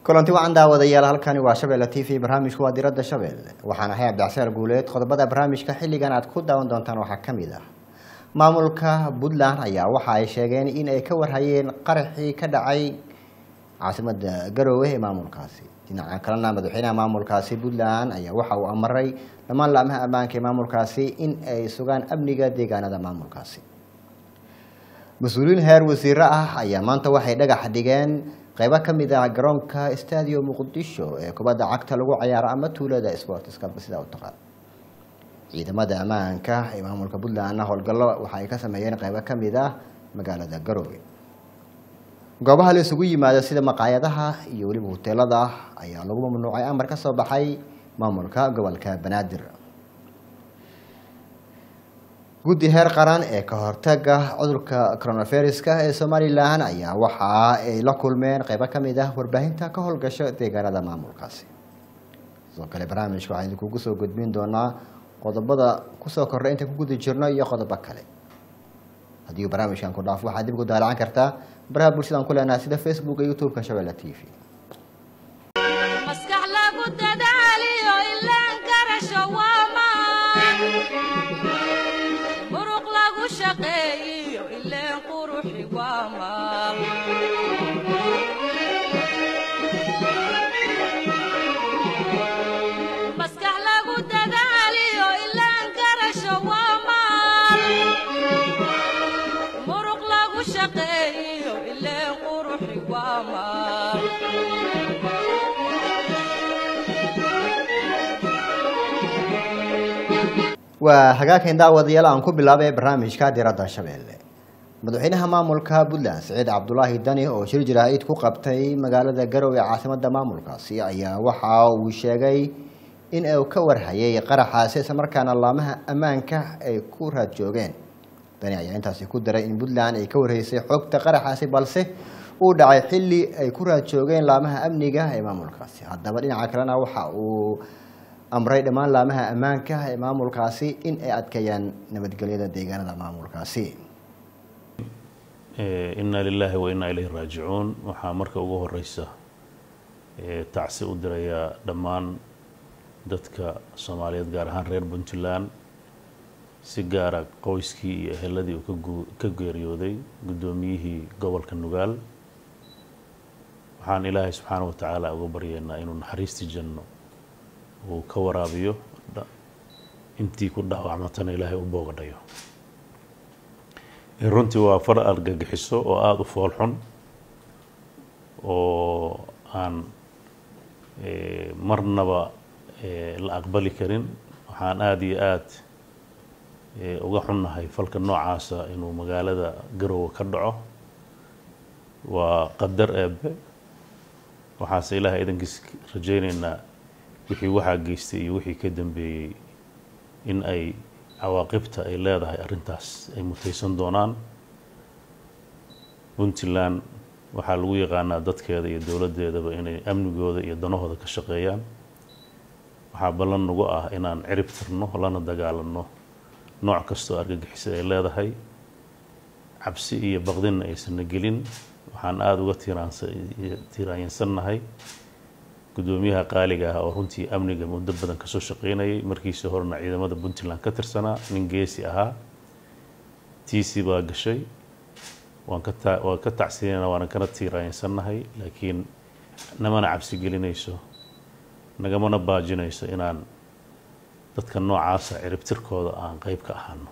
kulanti wacan daawadayaal halkani waa shabeelle t v barnaamijku waa diradda shabeelle waxaan ahay cabdicsaar guuleed qodobada barnaamijka xilligan aad ku daawan doontaan waxaa ka mid ah maamulka puntland ayaa waxa ay sheegeen in ay ka warhayeen qaraxii ka dhacay caasimada garoowe ee maamulkaasi dhinaca kalena madaxweynaha maamulkaasi puntland ayaa waxa uu amaray dhammaan laamaha ammaanka ee maamulkaasi in ay sugaan amniga deegaanada maamulkaasi mas-uuliyiin heer wasiiro ah ayaa maanta waxay dhagax dhigeen qeybo ka mid ah garoonka stadio muqdisho ee kubadda cagta lagu cayaaro ama tuulada sportska sidaa u taqaan ciidamada ammaanka ee maamulka puntlandna howlgallo waxa ay ka sameeyeen qeybo ka mid ah magaalada garoowe goobaha la isugu yimaado sida maqaayadaha iyo weliba hoteelada ayaa lagu mamnuucay amar ka soo baxay maamulka gobolka banaadir guddi heer qaran ee ka hortaga cudurka coronaviruska ee somalilan ayaa waxa ay la kulmeen qeybo ka mid ah warbaahinta ka howlgasho deegaanada maamulkaasi sidoo kale barnaamijka waxaan idinkugu soo gudbin doonaa qodobada kusoo kordhay intaan ku guda jirno iyo qodobo kale haddii barnaamijkan ku dhaafo waxaad dib ugu daalacan kartaa baraha bulshadaan ku leenahay sida facebook iyo youtube-ka shabeelle t v maskax lagu dadaaliyo ilaan garasho waamaan muruq lagu shaqeeyiyo ileen quruxi waamaan maskax lagu dadaaliyo ilaan garasho waamaan muruq lagu shaqeeyiyo ileen quruxi waamaan waa hagaagkan daawadayaal aan ku bilaabay barnaamijka diradda shabeelle madaxweynaha maamulka puntland siciid cabdulaahi dani oo shir jaraa'id ku qabtay magaalada garowe caasimada maamulkaasi ayaa waxa uu sheegay in uu ka warhayay qaraxaasi islamarkaana laamaha ammaanka ay ku raad joogeen dani ayaa intaasi ku daray in puntland ay ka warhaysay xogta qaraxaasi balse uu dhacay xilli ay ku raad joogeen laamaha amniga ee maamulkaasi haddaba dhinaca kalena waxa uu amray dhammaan laamaha ammaanka ee maamulkaasi in ay adkeeyaan nabadgelyada deegaanada maamulkaasi inna lilaahi wa innaa ilayhi raajicuun waxaa marka ugu horeysa tacsi u dirayaa dhammaan dadka soomaaliyeed gaar ahaan reer puntland si gaara qoyskii iyo eheladii uu ka geeriyooday guddoomiyihii gobolka nugaal waxaan ilaahay subxaana wa tacaala uga baryeynaa inuu naxariistii janno uu ka waraabiyo intii ku dhaawacmatana ilaahay u boogadhayo runtii waa far argagixiso oo aada u foolxun oo aan marnaba la aqbali karin waxaan aada iyo aada uga xunnahay falka noocaasa inuu magaalada garowe ka dhaco waa qadar eebe waxaase ilaahay idankiis rajayneynaa wixii waxaa geystay iyo wixii ka dambeeyey in ay cawaaqibta ay leedahay arrintaas ay mutaysan doonaan puntland waxaa lagu yaqaanaa dadkeeda iyo dowladdeedaba inay amnigooda iyo danahooda ka shaqeeyaan waxaa ballan nagu ah inaan cirib tirno lana dagaalanno nooc kastoo argagixisa ay leedahay cabsi iyo baqdinna aysanna gelin waxaan aada uga tiiraanyansannahay guddoomiyaha qaaliga ah oo runtii amniga muddo badan kasoo shaqeynayay markiisii horena ciidamada puntland ka tirsanaa nin geesi ahaa tiisi baa gashay waan ka ta waan ka tacsiinayna waana kana tiiraanyansannahay laakiin namana cabsi gelinayso nagamana baajinayso inaan dadka noocaasa ciribtirkooda aan qeyb ka ahaano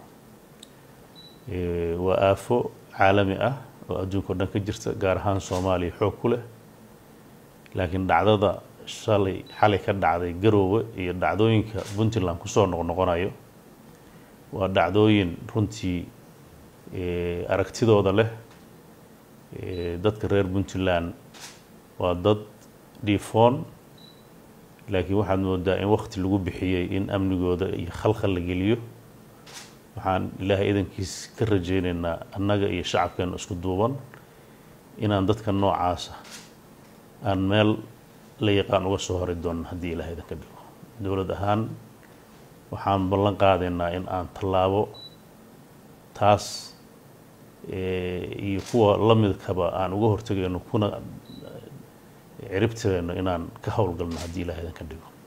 waa aafo caalami ah oo adduunka o dhan ka jirta gaar ahaan soomaaliya xoog ku leh laakiin dhacdada shalay xalay ka dhacday garoowe iyo dhacdooyinka puntland kusoo noqnoqonayo waa dhacdooyin runtii aragtidooda leh dadka reer puntland waa dad dhiifoon laakiin waxaad moodaa in wakti lagu bixiyey in amnigooda iyo khalkhal la geliyo waxaan ilaahay idankiis ka rajayneynaa annaga iyo shacabkeena isku duuban inaan dadka noocaasa aan meel la yaqaan uga soo hori doona haddii ilahay idanka dhigo dowlad ahaan waxaan ballan qaadaynaa in aan tallaabo taas iyo kuwa la midkaba aan uga hortegayno kuna ciribtireenno inaan ka howlgalno haddii ilaah idan ka dhigo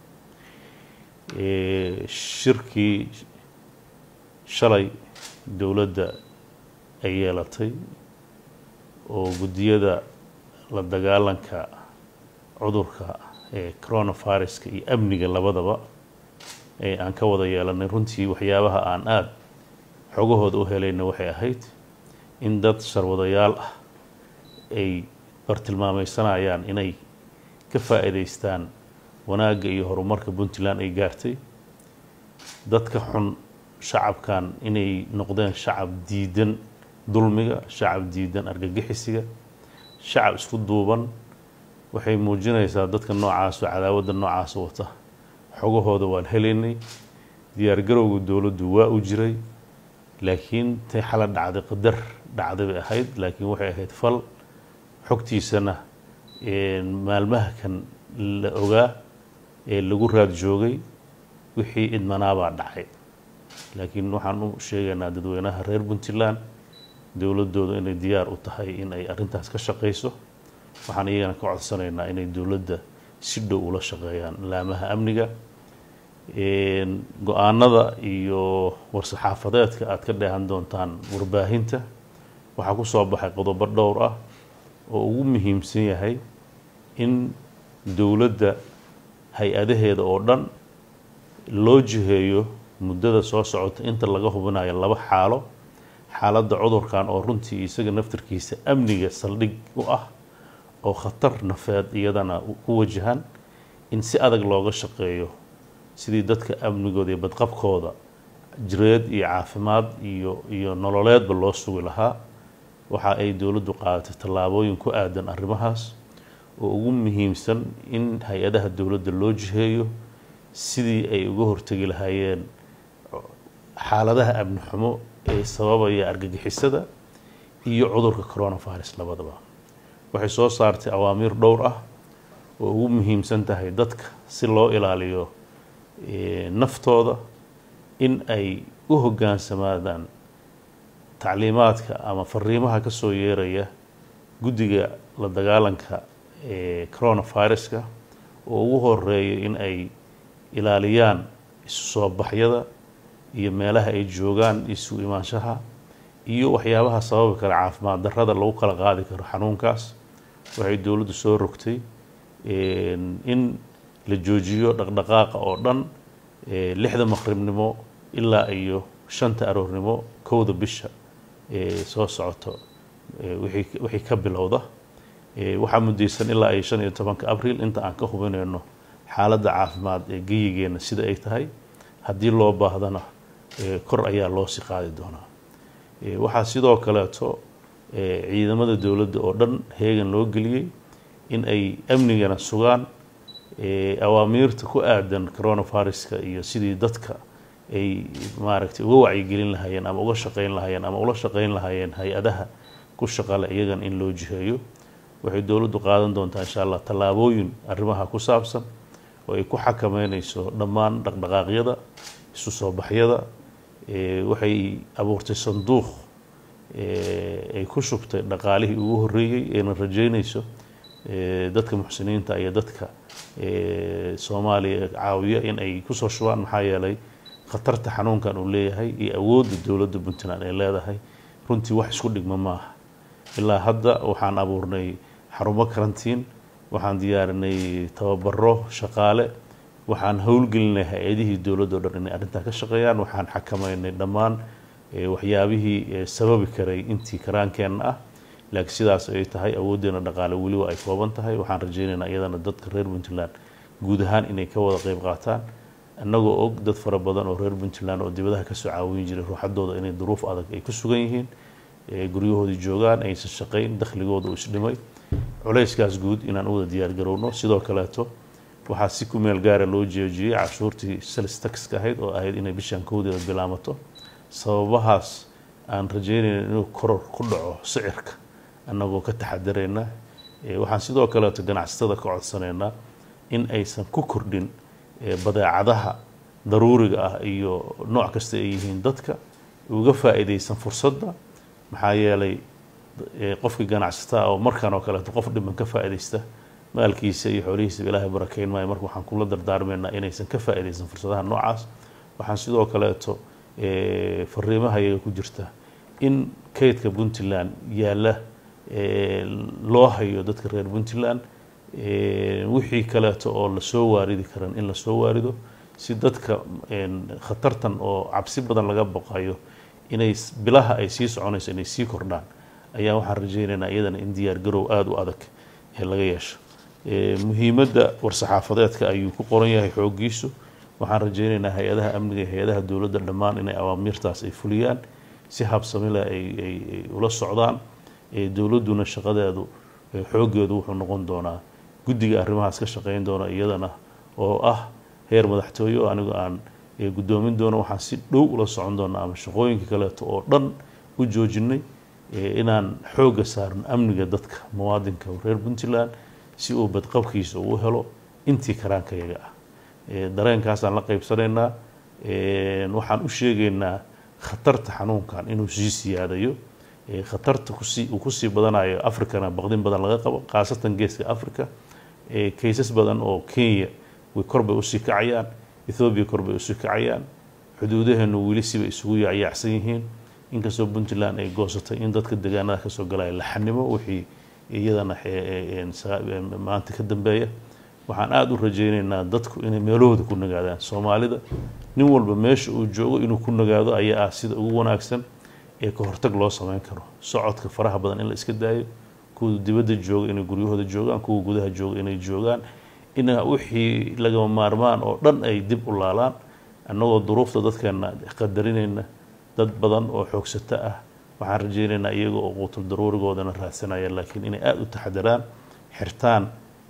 shirkii shalay dowladda ay yeelatay oo guddiyada la dagaalanka cudurka ee coronaviruska iyo amniga labadaba ee aan ka wada yeelanay runtii waxyaabaha aan aada xogahooda u helayna waxay ahayd in dad sharwadayaal ah ay bartilmaameysanayaan inay ka faa'iidaystaan wanaagga iyo horumarka puntland ay gaartay dadka xun shacabkan inay noqdeen shacab diidan dulmiga shacab diidan argagixisiga shacab isku duuban waxay muujinaysaa dadka noocaas oo cadaawadda noocaas wata xogahooda waan helaynay diyaargarowga dowladdu waa u jiray laakiin tay xala dhacday qadar dhacday bay ahayd laakiin waxay ahayd fal xogtiisana maalmaha kan la ogaa ee lagu raad joogay wixii idmanaabaa dhacay laakiin waxaan u sheegaynaa dadweynaha reer puntland dowladooda inay diyaar u tahay in ay arrintaas ka shaqayso waxaan iyagana ka codsanaynaa inay dowladda si dhow ula shaqeeyaan laamaha amniga go-aanada iyo war-saxaafadeedka aad ka dheehan doontaan warbaahinta waxaa ku soo baxay qodobo dhowr ah oo ugu muhiimsan yahay in dowladda hay-adaheeda oo dhan loo jiheeyo muddada soo socota inta laga hubinayo laba xaalo xaaladda cudurkan oo runtii isaga naftarkiisa amniga saldhig u ah oo khatar nafeed iyadana ku wajahan in si adag looga shaqeeyo sidii dadka amnigooda iyo badqabkooda jireed iyo caafimaad iyo iyo nololeedba loo sugi lahaa waxa ay dowladdu qaadatay tallaabooyin ku aadan arrimahaas oo ugu muhiimsan in hay-adaha dowladda loo jiheeyo sidii ay uga hortegi lahaayeen xaaladaha amni xumo ee sababaya argagixisada iyo cudurka coronavirus labadaba waxay soo saartay awaamiir dhowr ah oo ugu muhiimsan tahay dadka si loo ilaaliyo naftooda in ay u hoggaansamaadaan tacliimaadka ama fariimaha ka soo yeeraya guddiga la dagaalanka ee coronaviruska oo ugu horeeya in ay ilaaliyaan isu soo baxyada iyo meelaha ay joogaan isu imaanshaha iyo waxyaabaha sababi kara caafimaad darrada lagu kala qaadi karo xanuunkaas waxay dowladdu soo rogtay in la joojiyo dhaqdhaqaaqa oo dhan lixda maqribnimo ilaa iyo shanta aroornimo kowda bisha soo socoto wixii ka bilowda waxaa muddaysan ilaa iyo shan iyo tobanka abril inta aan ka hubinayno xaaladda caafimaad ee geyigeena sida ay tahay haddii loo baahdana kor ayaa loo sii qaadi doonaa waxaa sidoo kaleeto ciidamada dowladda oo dhan heegan loo geliyey in ay amnigana sugaan awaamiirta ku aadan coronaviruska iyo sidii dadka ay maaragtay uga wacyigelin lahaayeen ama uga shaqeyn lahaayeen ama ula shaqeyn lahaayeen hay-adaha ku shaqale iyagan in loo jiheeyo waxay dowladdu qaadan doontaa insha allah tallaabooyin arrimaha ku saabsan oo ay ku xakameyneyso dhammaan dhaqdhaqaaqyada isu soo baxyada waxay abuurtay sanduuq ay ku shubtay dhaqaalihii ugu horreeyey eena rajeynayso dadka muxsiniinta iyo dadka soomaaliya caawiya in ay kusoo shubaan maxaa yeelay khatarta xanuunkan uu leeyahay iyo awoodda dowladda puntland ay leedahay runtii wax isku dhigma maaha ilaa hadda waxaan abuurnay xarumo karantiin waxaan diyaarinay tababaro shaqaale waxaan howlgelinay hay-adihii dowladda o dhan inay arrintaa ka shaqeeyaan waxaan xakameynay dhammaan waxyaabihii sababi karay intii karaankeenna ah laakiin sidaas ay tahay awooddeena dhaqaale weliba ay kooban tahay waxaan rajeynaynaa iyadana dadka reer puntland guud ahaan inay ka wada qeyb qaataan annagoo og dad fara badan oo reer puntland oo dibadaha kasoo caawin jiray ruuxadooda inay duruuf adag ay ku sugan yihiin guryahoodii joogaan aysan shaqayn dakhligooda uu isdhimay culayskaas guud inaan u wada diyaargarowno sidoo kaleeto waxaa si ku meel gaara loo jeejiyey cashuurtii sales taxka ahayd oo ahayd inay bishaan kowdeeda bilaamato sababahaas aan rajeynayna inuu koror ku dhaco sicirka annagoo ka taxadarayna waxaan sidoo kaleeto ganacsatada ka codsanaynaa in aysan ku kordhin badeecadaha daruuriga ah iyo nooc kasta ay yihiin dadka uga faa'iidaysan fursadda maxaa yeelay qofkii ganacsataa oo markaan oo kaleeto qof dhiban ka faa'iidaysta maalkiisa iyo xoolihiisaba ilaahay barakeyn maayo marka waxaan kula dardaarmaynaa inaysan ka faa'iidaysan fursadaha noocaas waxaan sidoo kaleeto fariimaha iyaga ku jirta in kaydka puntland yaalla loo hayo dadka reer puntland wixii kaleeto oo lasoo waaridi karan in lasoo waarido si dadka khatartan oo cabsi badan laga baqayo inay bilaha ay sii soconayso inay sii kordhaan ayaa waxaan rajaynaynaa iyadana in diyaar garow aada u adag ee laga yeesho muhiimadda war-saxaafadeedka ayuu ku qoran yahay xooggiisu waxaan rajaynaynaa hay-adaha amniga iyo hay-adaha dowladda dhammaan inay awaamiirtaas ay fuliyaan si habsamile ay ula socdaan dowladduna shaqadeedu xooggeedu wuxuu noqon doonaa guddiga arrimahaas ka shaqeyn doona iyadana oo ah heer madaxtooye oo anigu aan guddoomin doono waxaan si dhow ula socon doonaa ama shaqooyinka kaleeto oo dhan u joojinay inaan xoogga saarno amniga dadka muwaadinka reer puntland si uu badqabkiisa uu helo intii karaankayaga ah dareenkaasaan la qaybsanaynaa waxaan u sheegaynaa khatarta xanuunkan inuu sii siyaadayo khatarta kusii uu kusii badanayo africana baqdin badan laga qabo khaasatan geeska africa kaysas badan oo kenya way korbay usii kacayaan ethoobiya korbay usii kacayaan xuduudaheenu weli siba isugu yaacyaacsan yihiin inkastoo puntland ay goosatay in dadka deegaanada kasoo galaya la xanimo wixii iyadana maanta ka dambeeya waxaan aada u rajaynaynaa dadku inay meelahooda ku nagaadaan soomaalida nin walba meesha uu joogo inuu ku nagaado ayaa ah sida ugu wanaagsan ee ka hortag loo sameyn karo socodka faraha badan in la iska daayo kuwa dibadda jooga inay guryahooda joogaan kuwa gudaha jooga inay joogaan in wixii lagama maarmaan oo dhan ay dib u laalaan annagoo duruufta dadkeena qadarinayna dad badan oo xoogsato ah waxaan rajaynaynaa iyaga oo quutul daruurigoodana raadsanaya laakiin inay aada u taxadaraan xirtaan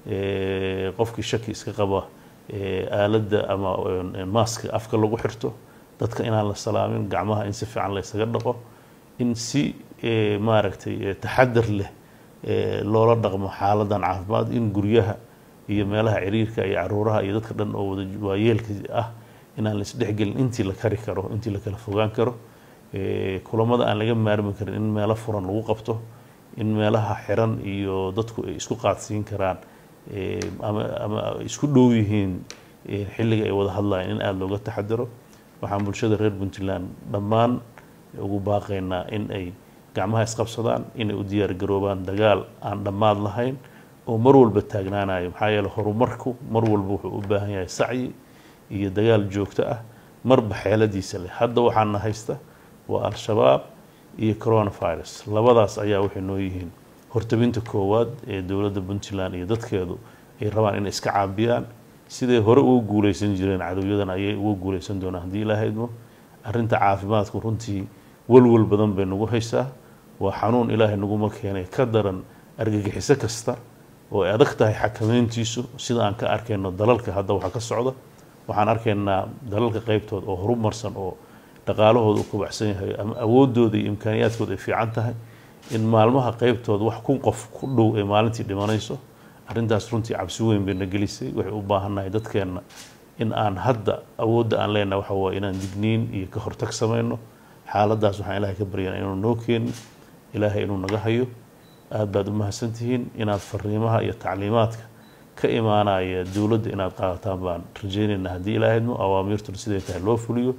qofkii shaki iska qaba aaladda ama maaska afka lagu xirto dadka inaan la salaamin gacmaha in si fiican la ysaga dhaqo in si maaragtay taxadar leh loola dhaqmo xaaladan caafimaad in guryaha iyo meelaha ciriirka iyo caruuraha iyo dadka dhan oo wada waayeelka ah inaan la isdhexgelin intii la kari karo intii la kala fogaan karo kulamada aan laga maarmi karin in meelo furan lagu qabto in meelaha xiran iyo dadku ay isku qaadsiin karaan ama ama isku dhow yihiin xilliga ay wada hadlayaan in aada looga taxadaro waxaan bulshada reer puntland dhammaan ugu baaqaynaa in ay gacmaha isqabsadaan inay u diyaar garoobaan dagaal aan dhammaad lahayn oo mar walba taagnaanayo maxaa yeele horumarku mar walba wuxuu u baahan yahay sacyi iyo dagaal joogto ah marba xeeladiisa leh hadda waxaana haysta waa al-shabaab iyo coronavirus labadaas ayaa waxay noo yihiin hortabinta koowaad ee dowladda puntland iyo dadkeedu ay rabaan inay iska caabiyaan siday hore uga guuleysan jireen cadowyadan ayay uga guuleysan doonaan haddii ilaahydmo arrinta caafimaadku runtii walwal badan bay nagu haysaa waa xanuun ilaahay naguma keenay ka daran argagixiso kasta oo ay adag tahay xakameyntiisu sida aan ka arkayno dalalka hadda waxaa ka socda waxaan arkaynaa dalalka qeybtood oo horumarsan oo dhaqaalahooda u kubacsan yahay ama awoodooda iyo imkaaniyaadkooda ay fiican tahay in maalmaha qeybtooda wax kun qof ku dhow ay maalintii dhimanayso arrintaas runtii cabsi weyn bayna gelisay waxay u baahannahay dadkeenna in aan hadda awoodda aan leenahay waxa waaye inaan digniin iyo ka hortag samayno xaaladaas waxaan ilaahay ka baryana inuu noo keenin ilaahay inuu naga hayo aad baad u mahadsantihiin inaad fariimaha iyo tacliimaadka ka imaanaya dowladda inaad qaadataan baan rajaynaynaa haddii ilaahydmo awaamiirtuna siday tahay loo fuliyo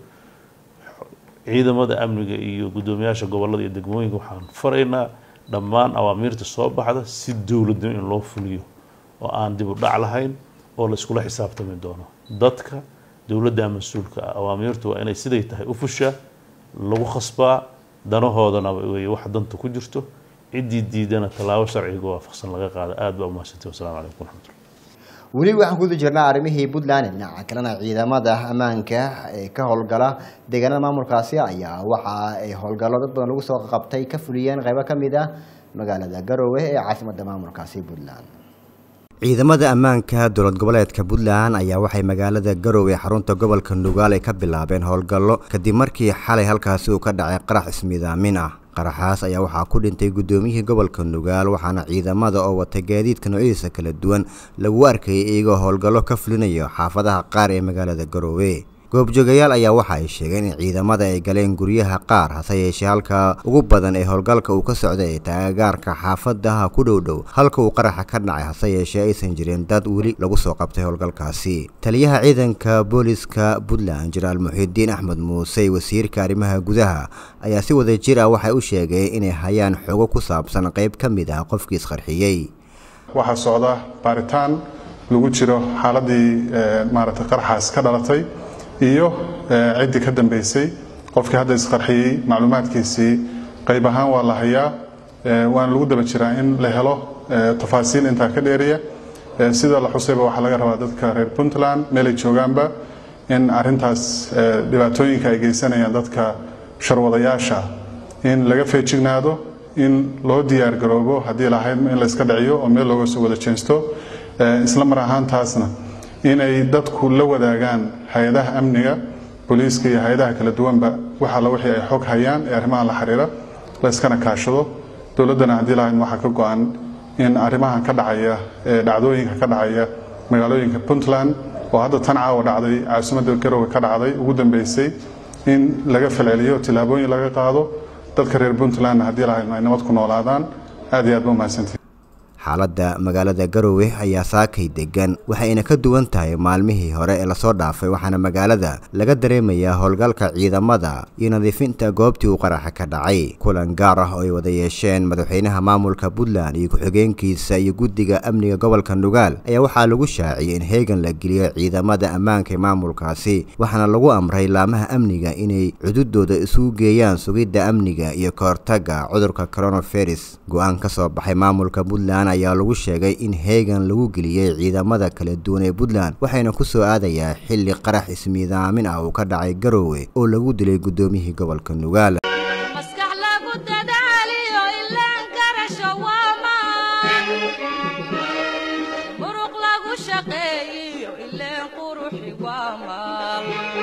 ciidamada amniga iyo guddoomiyaasha gobollada iyo degmooyinka waxaan faraynaa dhammaan awaamiirta soo baxda si dowladnimo in loo fuliyo oo aan dib u dhac lahayn oo la iskula xisaabtami doono dadka dowladda mas-uulka ah awaamiirtu waa inay siday tahay u fushaa lagu khasbaa danahoodana wey wax danta ku jirto ciddii diidana tallaabo sharciga waafaqsan laga qaada aad baa umahadsantay wasalaamu calaykum waraxmatullah weli waxaan ku jirnaa arrimihii puntland dhinaca kalena ciidamada ammaanka ee ka howlgala deegaanada maamulkaasi ayaa waxa ay howlgallo dad badan lagu soo qabtay ka fuliyeen qaybo ka mid ah magaalada garoowe ee caasimadda maamulkaasi puntland ciidamada ammaanka dowlad goboleedka puntland ayaa waxay magaalada garoowe xarunta gobolka nugaal ay ka bilaabeen howlgallo kadib markii xalay halkaasi uu ka dhacay qarax ismiidaamin ah qaraxaas ayaa waxaa ku dhintay guddoomiyihii gobolka nugaal waxaana ciidamada oo wata gaadiidka noocyadiisa kala duwan lagu arkayay iyagoo howlgallo ka fulinayo xaafadaha qaar ee magaalada garoowe goobjoogayaal ayaa waxa ay sheegeen in ciidamada ay galeen guryaha qaar hase yeeshee halka ugu badan ee howlgalka uu ka socday ee taagaarka xaafadaha ku dhow dhow halka uu qaraxa ka dhacay hase yeeshee aysan jirin dad weli lagu soo qabtay howlgalkaasi taliyaha ciidanka booliska puntland jenaraal muxiidiin axmed muuse wasiirka arrimaha gudaha ayaa si wada jir ah waxay u sheegeen inay hayaan xogo ku saabsan qayb ka mid ah qofkii isqarxiyey waxaa socda baaritaan lagu jiro xaaladii maaragtay qarxaas ka dhalatay iyo ciddii ka dambeysay qofkii hadda isqarxiyey macluumaadkiisii qayb ahaan waa la hayaa waana lagu daba jiraa in la helo tafaasiil intaa ka dheeriya sida la xusayba waxaa laga rabaa dadka reer puntland meelay joogaanba in arintaas dhibaatooyinka ay geysanayaan dadka sharwadayaasha in laga feejignaado in loo diyaar garoobo haddii lahayd in layska dhiciyo oo meel looga soo wada jeensto isla mar ahaantaasna inay dadku la wadaagaan hay-adaha amniga booliiska iyo hay-adaha kala duwanba wax alla wixii ay xog hayaan ee arrimahan la xiriira layskana kaashado dowladdana haddii lahayd waxaa ka go-an in arrimahan ka dhacaya ee dhacdooyinka ka dhacaya magaalooyinka puntland oo hadda tan caawa dhacday caasimadda garowe ka dhacday ugu dambeysay in laga falceliyo tillaabooyin laga qaado dadka reer puntlandna haddii lahayd ay nabad ku noolaadaan aad iyo aad ba umahadsantihi xaaladda magaalada garowe ayaa saakay degan waxayna ka duwan tahay maalmihii hore ee lasoo dhaafay waxaana magaalada laga dareemayaa howlgalka ciidamada iyo nadiifinta goobtii uu qaraxa ka dhacay kulan gaar ah oo ay wada yeesheen madaxweynaha maamulka puntland iyo ku-xigeenkiisa iyo guddiga amniga gobolka nugaal ayaa waxaa lagu shaaciyey in heegan la geliyo ciidamada ammaanka ee maamulkaasi waxaana lagu amray laamaha amniga inay cududooda isugu geeyaan sugidda amniga iyo kahortagga cudurka coronavirus go-aan ka soo baxay maamulka puntland ayaa lagu sheegay in heegan lagu geliyey ciidamada kala duwan ee puntland waxayna ku soo aadayaa xilli qarax ismiidaamin ah uu ka dhacay garowe oo lagu dilay guddoomiyihii gobolka nugaal maskax lagu dadaaliyo ilaan garasho waa maan muruq lagu shaqeeyiyo ileen quruxi waa maal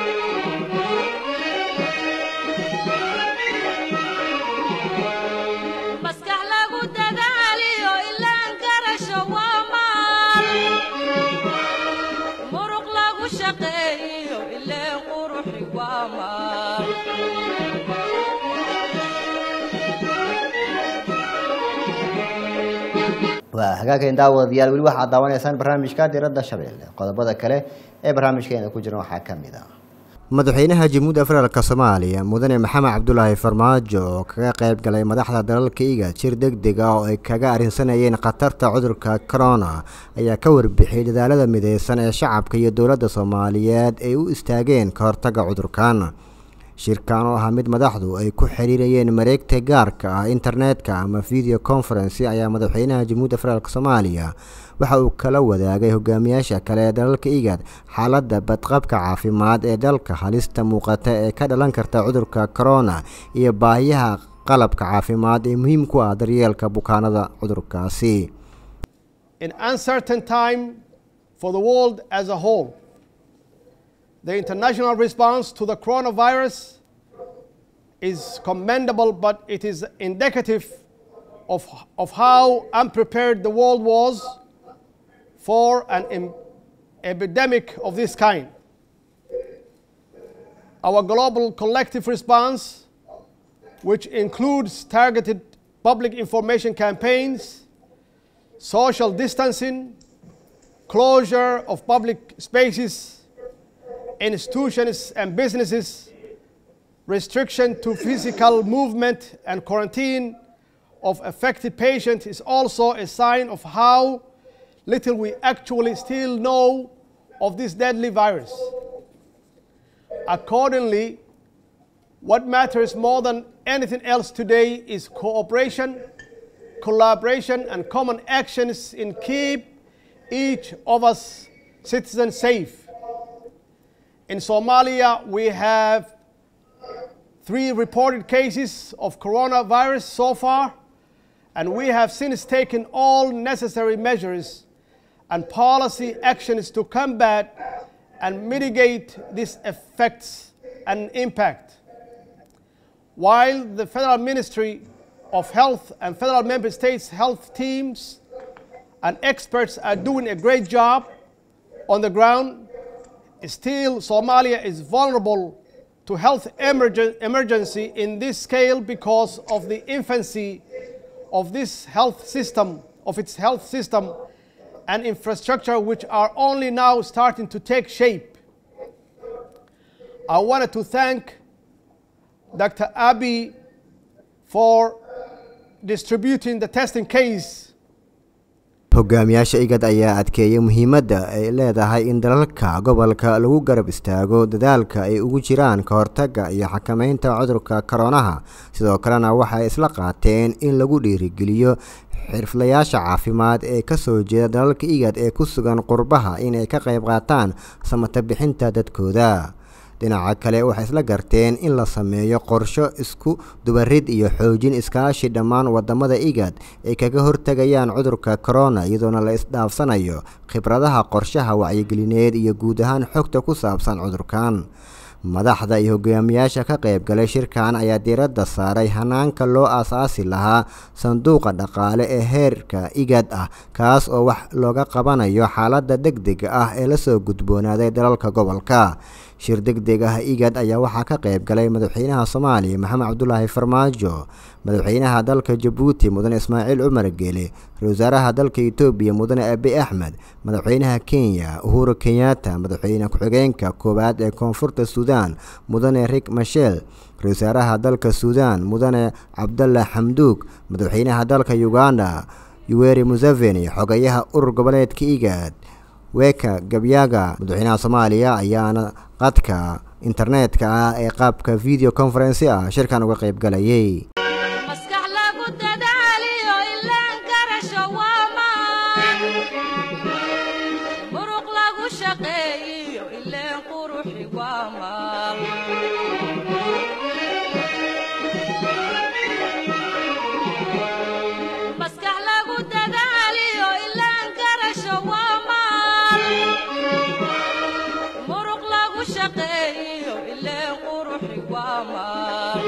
maskax lagu dadaaliyo ilaan garasho waa maal muruq lagu shaqeeyiyo ileen quruxi waa maal waa hagaageen daawadayaal weli waxaad daawanaysaan barnaamijka diradda shabeelle qodobada kale ee barnaamijkeena ku jiran waxaa ka mid ah madaxweynaha jamhuudda federaalk soomaaliya mudane maxamed cabdulaahi farmaajo oo kaga qayb galay madaxda dalalka iga jir deg deg ah oo ay kaga arrinsanayeen khatarta cudurka corona ayaa ka warbixiyey dadaalada mideysan ee shacabka iyo dowladda soomaaliyeed ay u istaageen ka hortagga cudurkan shirkan oo ahaa mid madaxdu ay ku xiriirayeen mareegta gaarka ah internetka ama video conferency ayaa madaxweynaha jamhuudda federaalk soomaaliya waxa uu kala wadaagay hogaamiyaasha kale ee dalalka igad xaaladda badqabka caafimaad ee dalka halista muuqata ee ka dhalan karta cudurka corona iyo baahiyaha qalabka caafimaad ee muhiim ku ah daryeelka bukaanada cudurkaasi an uncertain time for the world as a whole. The international response to the coronavirus is commendable, but it is indicative of, of how unprepared the world was for an em- epidemic of this kind. Our global collective response, which includes targeted public information campaigns, social distancing, closure of public spaces, institutions and businesses, restriction to physical movement, and quarantine of affected patients is also a sign of how little we actually still know of this deadly virus. Accordingly, what matters more than anything else today is cooperation, collaboration, and common actions in keep each of us citizens safe. In Somalia, we have three reported cases of coronavirus so far, and we have since taken all necessary measures and policy actions to combat and mitigate these effects and impact. While the Federal Ministry of Health and federal member states' health teams and experts are doing a great job on the ground, Still, Somalia is vulnerable to health emergen- emergency in this scale because of the infancy of this health system, of its health system and infrastructure, which are only now starting to take shape. I wanted to thank Dr. Abiy for distributing the testing case hogaamiyaasha igad ayaa adkeeyay muhiimadda ay leedahay in dalalka gobolka lagu garab istaago dadaalka ay ugu jiraan ka hortagga iyo xakameynta cudurka koronaha sidoo kalena waxay isla qaateen in lagu dhiirigeliyo xirflayaasha caafimaad ee ka soo jeeda dalalka igad ee ku sugan qurbaha inay ka qayb qaataan samata bixinta dadkooda dhinaca kale waxay isla garteen in la sameeyo qorsho isku dubarid iyo xoojin iskaashi dhammaan wadamada igad ay kaga hortegayaan cudurka corona iyadoona la isdhaafsanayo khibradaha qorshaha wacyigelineed iyo guud ahaan xogta ku saabsan cudurkan madaxda iyo hogaamiyaasha ka qayb galay shirkan ayaa diiradda saaray hanaanka loo aasaasi lahaa sanduuqa dhaqaale ee heerka igad ah kaas oo wax looga qabanayo xaaladda degdega ah ee lasoo gudboonaaday dalalka gobolka shir degdeg ah igad ayaa waxaa ka qayb galay madaxweynaha soomaaliya maxamed cabdulaahi farmaajo madaxweynaha dalka jabuuti mudane ismaaciil cumar geele ra wasaaraha dalka etoobiya mudane abi axmed madaxweynaha kenya uhuru kenyatta madaxweyne ku-xigeenka koowaad ee koonfurta suudaan mudane rik mashel ra wasaaraha dalka suudaan mudane cabdalla xamduug madaxweynaha dalka uganda yuweri museveni xogayaha urur goboleedka igad weeka gabyaga madaxweynaha soomaaliya ayaana qadka internetka ah ee qaabka video conferency ah shirkan uga qayb galayay maskax lagu dadaaliyo ilaan garasho waa maan muruq lagu shaqeeyiyo ileen quruxi waa maal maskax lagu dadaaliyo ilaan garasho waa maal muruq lagu shaqeeyiyo ileen quruxi waa maal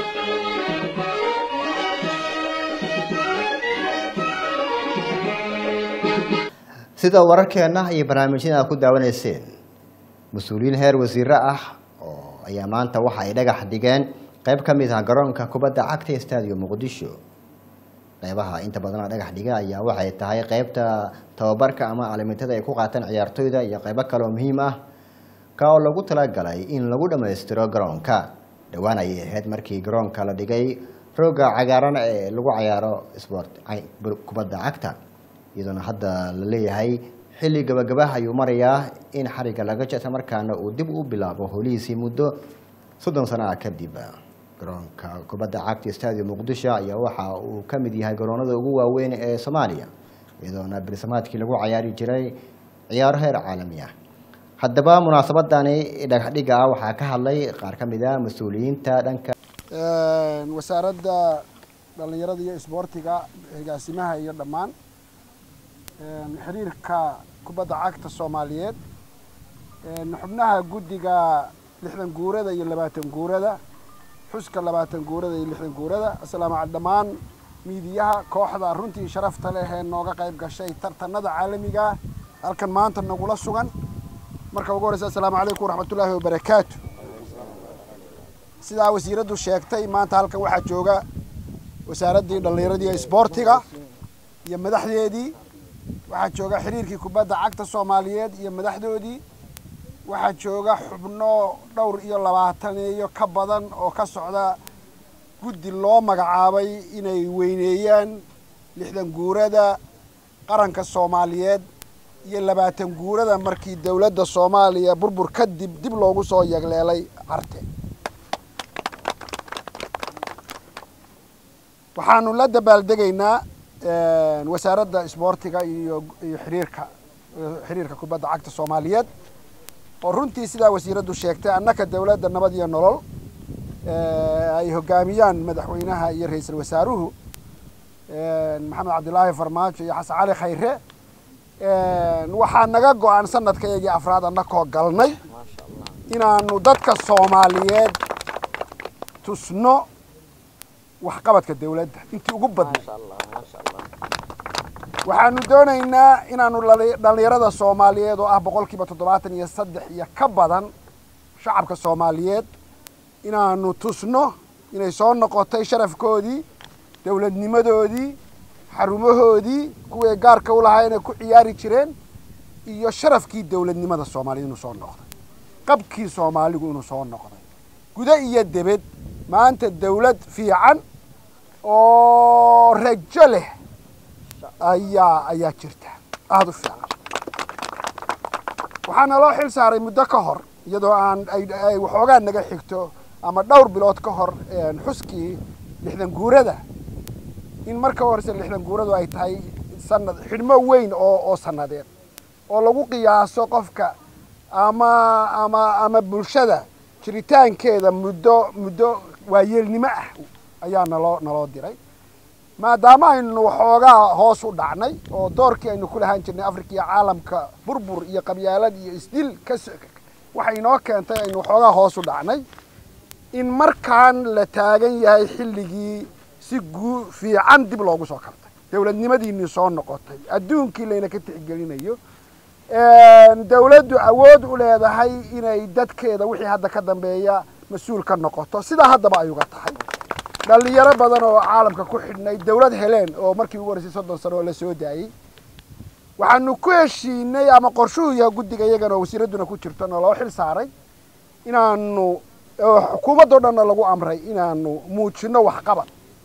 sida wararkeenna iyo barnaamijyada aad ku daawanayseen mas-uuliyiin heer wasiire ah oo ayaa maanta waxa ay dhagax dhigeen qeyb ka mid ah garoonka kubadda cagta ee stadium muqdisho qeybaha inta badan la dhagax dhiga ayaa waxay tahay qeybta tababarka ama calamintada ay ku qaataan ciyaartoyda iyo qeybo kale oo muhiim ah ka oo lagu talagalay in lagu dhammaystiro garoonka dhowaan ayay ahayd markii garoonka la dhigay rooga cagaaran ee lagu cayaaro sport kubadda cagta iyadoona hadda la leeyahay xilli gabagabah ayuu marayaa in xariga laga jeta markaana uu dib u bilaabo holihiisii muddo soddon sano ah kadib garoonka kubadda cagta stadium muqdisho ayaa waxa uu ka mid yahay garoonada ugu waaweyn ee soomaaliya iyadoona bersamaadkii lagu cayaari jiray ciyaaro heer caalami ah haddaba munaasabadani dhagaxdhiga ah waxaa ka hadlay qaar ka mid a mas-uuliyiinta dhanka wasaaradda dhallinyarada iyo isboortiga agaasimaha iyo dhammaan xiriirka kubadda cagta soomaaliyeed xubnaha guddiga lixdan guurada iyo labaatan guurada xuska labaatan guurada iyo lixdan guurada asalaamu cal dhammaan miidiyaha kooxda runtii sharafta leh ee nooga qayb gashay tartanada caalamiga halkan maanta nagula sugan marka ugu horeysa assalaamu calaykum waraxmatullaahi wabarakaatu sidaa wasiiraddu sheegtay maanta halkan waxaa jooga wasaaraddii dhallinyaradii iyo isboortiga iyo madaxdeedii waxaa jooga xiriirkii kubadda cagta soomaaliyeed iyo madaxdoodii waxaa jooga xubno dhowr iyo labaataneeyo ka badan oo ka socda guddi loo magacaabay inay weyneeyaan lixdan guurada qaranka soomaaliyeed iyo labaatan guurada markii dowladda soomaaliya burbur kadib dib loogu soo yagleelay carte waxaanu la dabaaldegaynaa wasaaradda isboortiga iyo iyo xiriirka xiriirka kubadda cagta soomaaliyeed oo runtii sidaa wasiiraddu sheegtay annaka dowladda nabad iyo nolol ay hogaamiyaan madaxweynaha iyo ra-iisul wasaaruhu maxamed cabdilaahi farmaajo iyo xasan cali khayre waxaa naga go-an sanadkayagii afraad annakoo galnay inaanu dadka soomaaliyeed tusno waxqabadka dowladda intii ugu badnay waxaanu doonaynaa inaanu dhali- dhallinyarada soomaaliyeed oo ah boqolkiiba toddobaatan iyo saddex iyo ka badan shacabka soomaaliyeed inaanu tusno inay soo noqotay sharafkoodii dowladnimadoodii xarumahoodii kuway gaarka u lahaa inay ku ciyaari jireen iyo sharafkii dowladnimada soomaaliyed inuu soo noqday qabkii soomaaligu inuu soo noqday gudo iyo debed maanta dowlad fiican oo rajo leh ayaa ayaa jirta aada u fiican waxaana loo xil saaray muddo ka hor iyadoo aan ay ay waxoogaa naga xigto ama dhowr bilood ka hor een, xuskii lixdan guurada in marka horese lixdan guuradu ay tahay sanad xidhmo weyn oo oo sannadeed oo lagu qiyaaso qofka ama ama ama bulshada jiritaankeeda muddo muddo waayeelnimo ah ayaa naloo naloo diray maadaama aynu waxoogaa hoos u dhacnay oo doorkii aynu ku lahaan jirnay afrika iyo caalamka burbur iyo qabyaalad iyo isdil ka s- waxay inoo keentay aynu waxoogaa hoos u dhacnay in markaan la taagan yahay xilligii si guu fiican dib loogu soo kabtay dowladnimadiinii soo noqotay adduunkii layna ka tixgelinayo dowladdu awood u leedahay inay dadkeeda wixii hadda ka dambeeya mas-uul ka noqoto sidaa haddaba ay uga tahay dhalinyaro badan oo caalamka ku xidhnay dowlad heleen oo markii ugu horreysay soddon sano oo la soo daayey waxaanu ku heshiinay ama qorshuhu yahay guddiga iyagana oo wasiiradduna ku jirto na loo xil saaray inaanu oo xukuumaddao dhanna lagu amray inaanu muujino waxqabad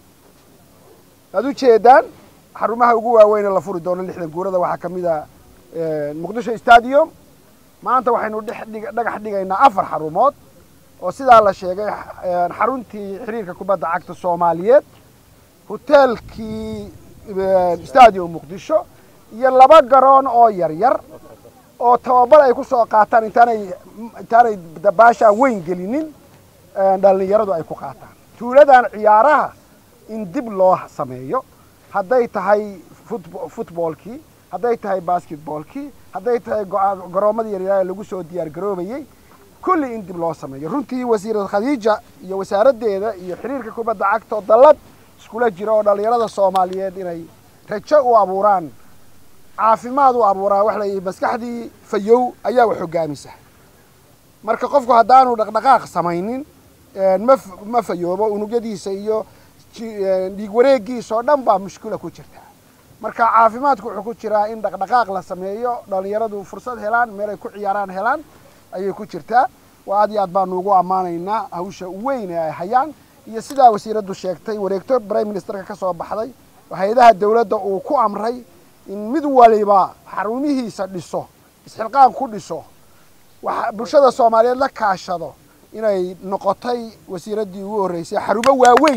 waad ujeedaan xarumaha ugu waaweyn ee la furi doono lixdan guurada waxaa ka mid a muqdisho stadium maanta waxaynu dhex dhig dhagax dhigaynaa afar xarumood oo sidaa la sheegay xaruntii xiriirka kubadda cagta soomaaliyeed hoteelkii stadium muqdisho iyo laba garoon oo yar yar oo tababar ay ku soo qaataan intaanay intaanay dabaashaa weyn gelinin dhalinyaradu ay ku qaataan tuuladan ciyaaraha in dib loo sameeyo hadday tahay futb futboolkii hadday tahay basketboolkii hadday tahay go- garoomadii yaryar ee lagu soo diyaar garoobayey kulli in dib loo sameeyo runtii wasiirad khadiija iyo wasaaraddeeda iyo xiriirka kubadda cagta oo dallad iskula jira oo dhallinyarada soomaaliyeed inay rajo u abuuraan caafimaad u abuuraan wax la maskaxdii fayow ayaa wax hoggaamisa marka qofku haddaanu dhaqdhaqaaq samaynin ma ma fayoobo unugyadiisa iyo dhiig wareegiisa oo dhan baa mushkila ku jirta marka caafimaadku wuxuu ku jiraa in dhaqdhaqaaq la sameeyo dhalinyaradu fursad helaan meel ay ku ciyaaraan helaan ayay ku jirtaa waa aad iyo aad baanu ugu ammaanaynaa hawsha weyn ee ay hayaan iyo sidaa wasiiraddu sheegtay wareegto prime ministerka ka soo baxday oo hay-adaha dowladda uu ku amray in mid waliba xarumihiisa dhiso isxilqaan ku dhiso wax bulshada soomaaliyeed la kaashado inay noqotay wasiiraddii ugu horreysay xarumo waaweyn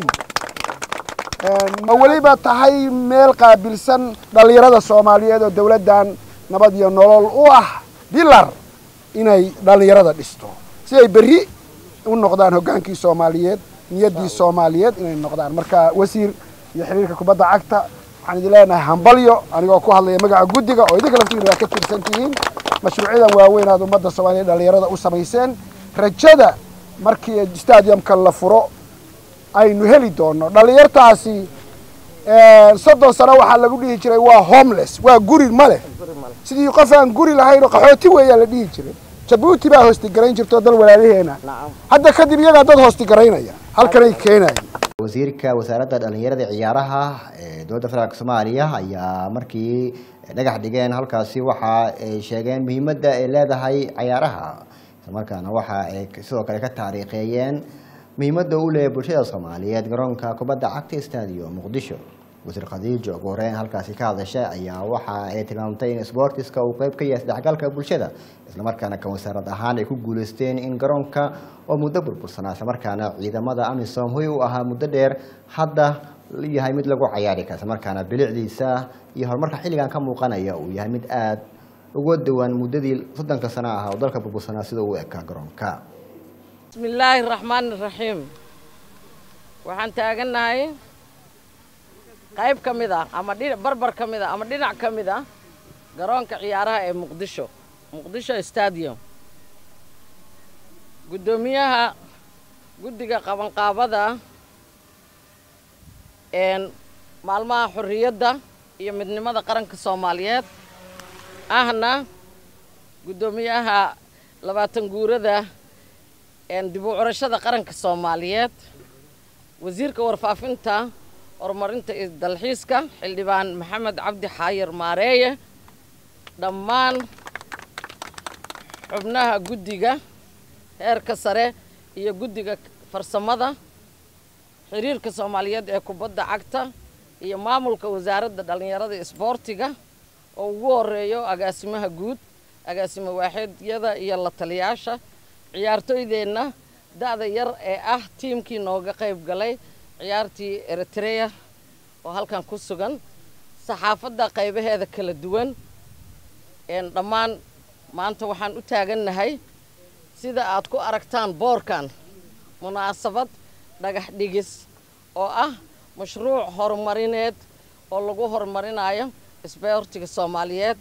ma weliba tahay meel qaabilsan dhallinyarada soomaaliyeed oo dowladdan nabad iyo nolol u ah bilar inay dhallinyarada dhisto si ay berri u noqdaan hoggaankii soomaaliyeed niyaddii soomaaliyeed inay noqdaan marka wasiir iyo xiriirka kubadda cagta waxaan idin leenahay hambalyo anigoo ku hadlaya magaca guddiga oo idinka laftiina waa ka tirsan tihiin mashruucyadan waaweyn aad ummadda soomaaliyeed dhallinyarada u samayseen rajada markii stadiumka la furo aynu heli doono dhallinyartaasi soddon sano waxaa lagu dhihi jiray waa homeless waa guri ma leh sidii qof aan guri lahayn oo qaxooti weeyaa la dhihi jiray jabuuti baa hoostigarayn jirta oo dal walaalaheena hadda kadib iyagaa dad hoostigaraynaya halkanay keenaya wasiirka wasaaradda dhalinyarada ciyaaraha ee dowladda federaalk soomaaliya ayaa markii dhagax dhigeen halkaasi waxa ay sheegeen muhiimadda ay leedahay ciyaaraha islamarkaana waxa ay sidoo kale ka taariikheeyeen muhiimadda uu leeyahay bulshada soomaaliyeed garoonka kubadda cagta stadium muqdisho wasiir khadiijo ugu horeyn halkaasi ka hadashay ayaa waxa ay tilmaamtay in sportiska uu qeyb ka yahay isdhexgalka bulshada islamarkaana kan wasaarad ahaan ay ku guuleysteen in garoonka oo muddo burbursanaa islamarkaana ciidamada amisom hoy u ahaa muddo dheer hadda yahay mid lagu cayaari kara islamarkaana bilicdiisa iyo horumarka xilligan ka muuqanaya uu yahay mid aada uga duwan muddadii soddonka sano ah oo dalka burbursanaa sida uu ekaa garoonka bismi illaahi raxmaani raxiim waxaan taagannahay qayb ka mid ah ama dhi barbar ka mid ah ama dhinac ka mid ah garoonka ciyaaraha ee muqdisho muqdisho stadium guddoomiyaha guddiga qabanqaabada een maalmaha xorriyadda iyo midnimada qaranka soomaaliyeed ahna guddoomiyaha labaatan guurada dib u curashada qaranka soomaaliyeed wasiirka warfaafinta horumarinta iyo dalxiiska xildhibaan maxamed cabdi xaayir maareeye dhammaan xubnaha guddiga heerka sare iyo guddiga farsamada xiriirka soomaaliyeed ee kubadda cagta iyo maamulka wasaaradda dhallinyarada isboortiga oo ugu horeeyo agaasimaha guud agaasimo waaxeedyada iyo la taliyaasha ciyaartooydeenna da-da yar ee ah tiimkii nooga qayb galay ciyaartii eritrea oo halkan ku sugan saxaafadda qaybaheeda kala duwan dhammaan maanta waxaan u taagannahay sida aad ku aragtaan boorkan munaasabad dhagax dhigis oo ah mashruuc horumarineed oo lagu horumarinayo isboortiga soomaaliyeed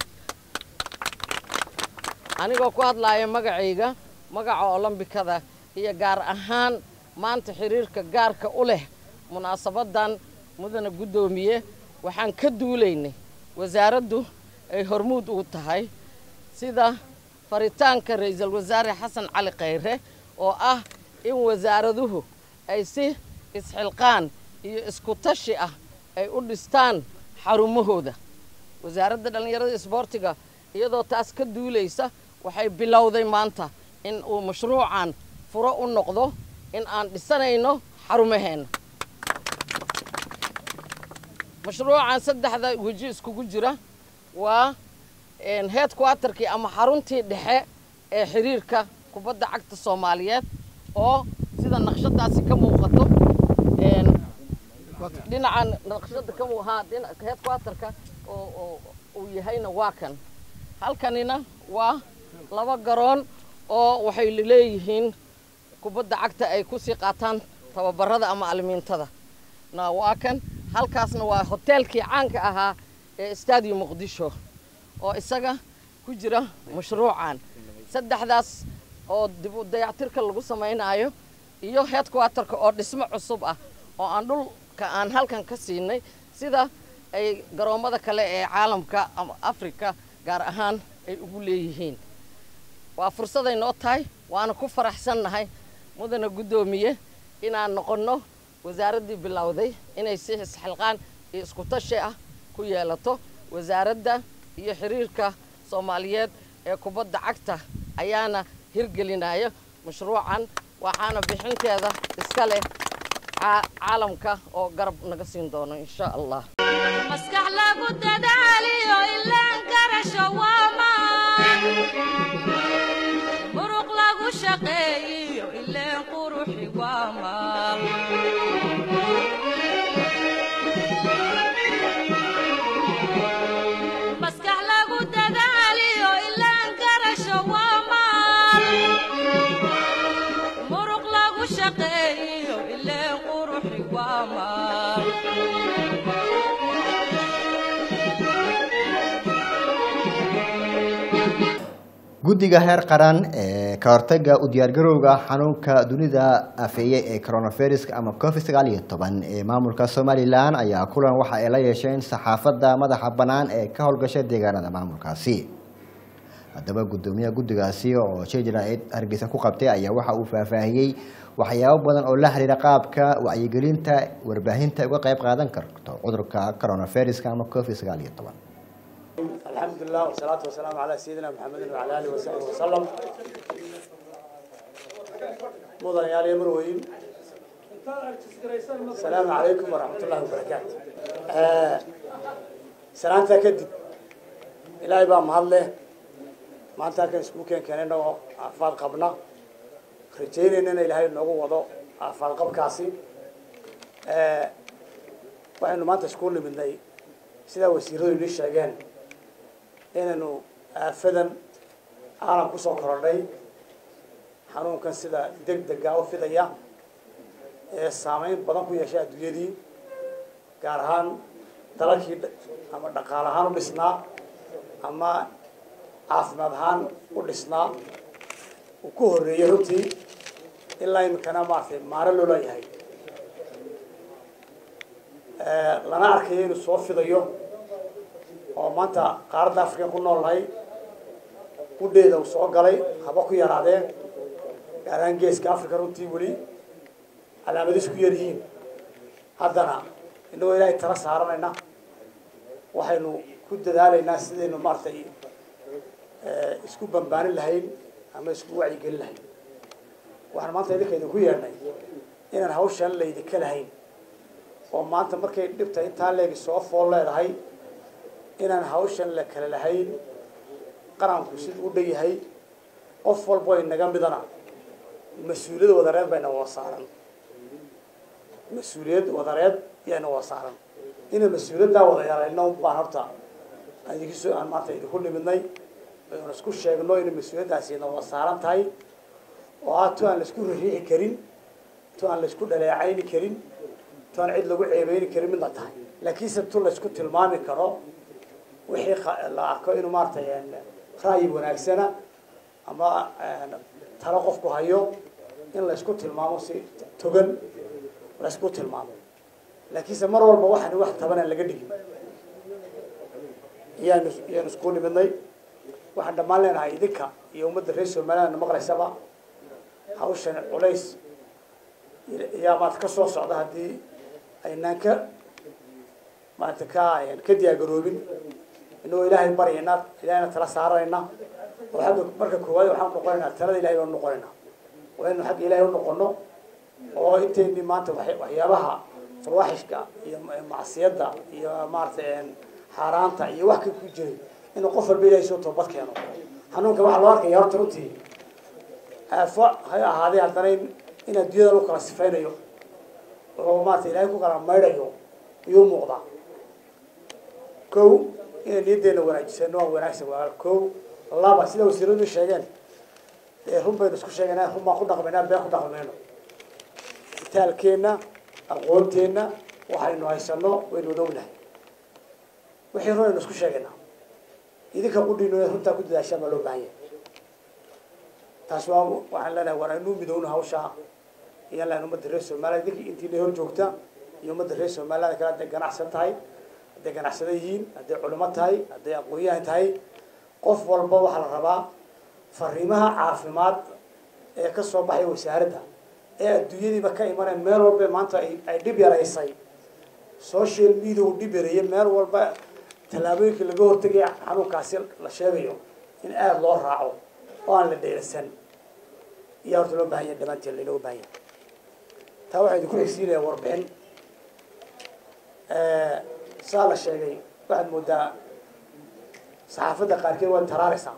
anigoo ku hadlaaya magacayga magaca olombikada iyo gaar ahaan maanta xiriirka gaarka u leh munaasabadan mudana guddoomiye waxaan ka duulaynay wasaaraddu ay hormuud ugu tahay sida faritaanka ra-iisul wasaare xasan cali khayre oo ah in wasaaraduhu ay si isxilqaan iyo isku tashi ah ay u dhistaan xarumahooda wasaaradda dhallinyarada isboortiga iyadoo taas ka duulaysa waxay bilowday maanta in uu mashruucan furo u noqdo in aan dhisanayno xarumaheenna mashruucan saddexda weji iskugu jira waa head quaterkii ama xaruntii dhexe ee xiriirka kubadda cagta soomaaliyeed oo sida naqshadaasi ka muuqato dhinacan naqshada ka haa head quaterka oo uu yahayna waa kan halkanina waa laba garoon oo waxay leeyihiin kubadda cagta ay kusii qaataan tababarada ama alimiintada na waa kan halkaasna waa hoteelkii caanka ahaa ee stadium muqdisho oo isaga ku jira mashruucan saddexdaas oo dib u dayactirka lagu samaynayo iyo headquaterka oo dhismo cusub ah oo aan dhulka aan halkan ka siinay sida ay garoommada kale ee caalamka ama africa gaar ahaan ay ugu leeyihiin waa fursaday noo tahay waana ku faraxsannahay mudana guddoomiye inaan noqonno wasaaraddii bilowday inay si isxilqaan iyo isku tashi ah ku yeelato wasaaradda iyo xiriirka soomaaliyeed ee kubadda cagta ayaana hirgelinaya mashruucan waxaana bixinteeda iska leh caalamka oo garab naga siin doono insha allah maskax lagu dadaaliyo ilaan garasho waamaan muruq lagu shaqeeyiyo ileen quruxi waamaan maskax lagu dadaaliyo ilaan garasho waamaan muruq lagu shaqeeyiyo ileen quruxi waamaan guddiga heer qaran ee ka hortaga u diyaargarowga xanuunka dunida afeeye ee coronaviruska ama covid sagaal iyo toban ee maamulka somalilan ayaa kulan waxa ay la yeesheen saxaafadda madaxa bannaan ee ka howlgasha deegaanada maamulkaasi haddaba guddoomiyaha guddigaasi oo jejra hargeysa ku qabtay ayaa waxa uu faahfaahiyey waxyaabo badan oo la xiriira qaabka wacyigelinta warbaahinta uga qayb qaadan karto cudurka coronaviruska ama covid sagaal iyo toban الحمد لله والصلاة والسلام على سيدنا محمد وعلى آله وصحبه وسلم مدن يا مروين السلام عليكم ورحمة الله وبركاته آه سلامتا كدب إلهي بقى مهله ما أنت كان سموكين كان إنه أفضل قبنا رجينا إننا إلهي نوغو وضو أفضل قب كاسي آه وإنه ما تشكون من ذي سيدا وسيرو يليش شاقين inaynu aafadan caalam ku soo korodhay xanuunkan sida deg dega u fidaya ee saameyn badan ku yeeshay adduunyadii gaar ahaan dalalkii ama dhaqaal ahaan u dhisnaa ama caafimaad ahaan u dhisnaa uu ku horreeyey runtii ilaa iminkana maaragtay maaro loo leeyahay lana arkayo inuu soo fidayo oo maanta qaaradda afrika ku noolnahay gudheeda uu soo galay haba ku yaraadeen gaar ahaan geeska africa runtii weli calaamadiis ku yaryihiin haddana inagoo ilaahay tala saaranayna waxaynu ku dadaalaynaa sidaynu maaragtay isku bambaanin lahayn ama isku wacyigelin lahayn waxaan maanta idinka idinku yeedhnay inaan hawshan laydinka lahayn oo maanta markay dhibta intaa leegi soo fool leedahay inaan hawshan la kala lahayn qaranku siduu u dhan yahay qof walbo inaga midana mas-uuliyad wadareed bayna wada saaran mas-uuliyad wadareed yayna wada saaran inaan mas-uuliyaddaa wada yeelayno baan horta idinkiso aan maanta idinku nimidnay aynu isku sheegno inay mas-uuliyaddaasi na wada saaran tahay oo ah tu aan laisku ririixi karin tu aan laisku dhaleecayni karin tu aan cid lagu ceebeyni karin midna tahay laakiinse tu laisku tilmaami karo wixii la arko inuu maaratay ra'yi wanaagsana ama talo qofku hayo in laysku tilmaamo si togan laysku tilmaamo laakiinse mar walba waxaan wax tabanaan laga dhigin iyaanu iyaanu isku nimidnay waxaan dhammaan leenahay idinka iyo ummadda reer somaliland maqlaysaba hawshan culays yaa maarata ka soo socda haddii aynaan ka maarata ka ka diyaagaroobin inagoo ilaahay baryayna ilahayna tala saaranayna oo xagga marka koowaad waxaan noqonaynaa talada ilahay baan noqonaynaa waa inu xagga ilahay unoqono oo inteeni maanta waxyaabaha fawaaxishka iyo macsiyadda iyo maaratay xaaraanta iyo wax ka ku jiray inuu qof walba ilahay soo toobad keeno xanuunka waxaa loo arkaya horta runtii aafo hay ahaadee haddana in adduunyada lagu kala sifaynayo oo maarata ilahay ku kala maydhayo iyuu muuqdaa ko inay niyaddeena wanaajisano waa wanaagsan waa ko laba sida wasiiradu sheegeen dee run baynu isku sheegaynaa run baan ku dhaqmaynaa been ku dhaqmayno itaalkeenna aqoonteenna waxaynu haysano waynu wada ognahay wixii run aynu isku sheegaynaa idinka qudhino runtaa ku dadaashaan baa loo baahan yahay taas waa waxaan leenahay war aynuu midowno hawshaa iyaan lehan ummadda reer somaliland idinka intiina hor joogta iyo ummadda reer somaliland kale hadday ganacsan tahay hadday ganacsada yihiin hadday culimo tahay hadday aqoon-yahan tahay qof walba waxaa la rabaa fariimaha caafimaad ee ka soo baxay wasaaradda ee adduunyadiiba ka imaneen meel walba maanta ay dhib yaraysay social media uu dhib yareeyay meel walba tallaabooyinka laga hortegaya xanuunkaasi la sheegayo in aada loo raaco oo aan la dheerasan iyaa horta loo bahan yahay dhammaanteen lainooga bahan yahay taa waxaa idinku xigsiinaya warbixin saa la sheegay waxaad moodaa saxaafadda qaarkeed way taraaraysaa